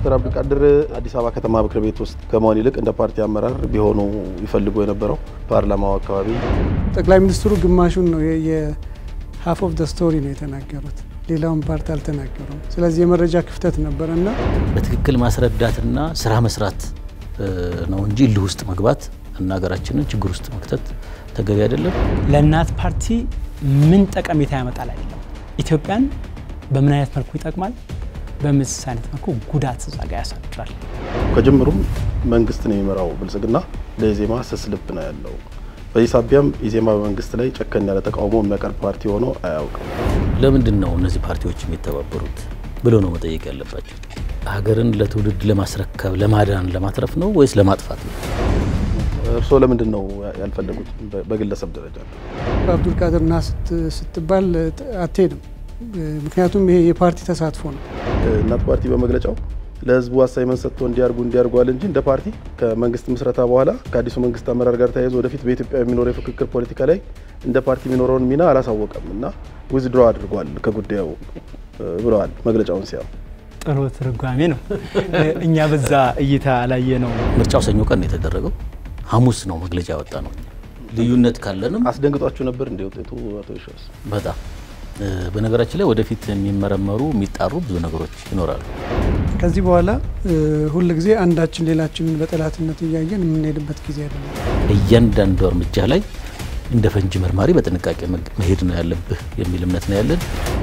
ዶክተር አብዱልቃድር አዲስ አበባ ከተማ ምክር ቤት ውስጥ ከመሆን ይልቅ እንደ ፓርቲ አመራር ቢሆኑ ይፈልጉ የነበረው ፓርላማው አካባቢ ጠቅላይ ሚኒስትሩ ግማሹን ነው የሀፍ ኦፍ ደ ስቶሪ ነው የተናገሩት። ሌላውን ፓርት አልተናገሩም። ስለዚህ የመረጃ ክፍተት ነበረና በትክክል ማስረዳትና ስራ መስራት ነው እንጂ እልህ ውስጥ መግባት እና ሀገራችንን ችግር ውስጥ መክተት ተገቢ አይደለም። ለእናት ፓርቲ ምን ጠቀሜታ ያመጣል አይደለም፣ ኢትዮጵያን በምን አይነት መልኩ ይጠቅማል፣ በምንስ አይነት መልኩ ጉዳት እዛ ጋ ያሳድራል። ከጅምሩም መንግስትን የሚመራው ብልጽግና ለኢዜማ ስስ ልብ ነው ያለው። በዚህ ሳቢያም ኢዜማ በመንግስት ላይ ጨከን ያለ ተቃውሞ የሚያቀርብ ፓርቲ ሆኖ አያውቅም። ለምንድን ነው እነዚህ ፓርቲዎች የሚተባበሩት ብሎ ነው መጠየቅ ያለባቸው። ሀገርን ለትውልድ ለማስረከብ ለማዳን ለማትረፍ ነው ወይስ ለማጥፋት ነው? እርስዎ ለምንድን ነው ያልፈለጉት? በግለሰብ ደረጃ አብዱልቃድር ና ስትባል አትሄድም። ምክንያቱም ይሄ የፓርቲ ተሳትፎ ነው። እናት ፓርቲ በመግለጫው ለህዝቡ አሳይመንት ሰጥቶ እንዲያርጉ እንዲያርጓል እንጂ እንደ ፓርቲ ከመንግስት ምስረታ በኋላ ከአዲሱ መንግስት አመራር ጋር ተያይዞ ወደፊት በኢትዮጵያ የሚኖረው የፍክክር ፖለቲካ ላይ እንደ ፓርቲ የሚኖረውን ሚና አላሳወቀም እና ዊዝድሮ አድርጓል ከጉዳዩ ብለዋል መግለጫውን ሲያው ጥሩ ትርጓሜ ነው። እኛ በዛ እይታ ላየ ነው። ምርጫው ሰኞ ቀን ነው የተደረገው። ሐሙስ ነው መግለጫ ያወጣ ነው። ልዩነት ካለንም አስደንግጧችሁ ነበር እንደ ውጤቱ አቶ ይሸዋስ? በጣም በነገራችን ላይ ወደፊት የሚመረመሩ የሚጣሩ ብዙ ነገሮች ይኖራሉ። ከዚህ በኋላ ሁል ጊዜ አንዳችን ሌላችንን በጠላትነት እያየን የምንሄድበት ጊዜ አይደለም። እያንዳንዱ እርምጃ ላይ እንደ ፈንጂ መርማሪ በጥንቃቄ መሄድ ነው ያለብህ የሚል እምነት ነው ያለን።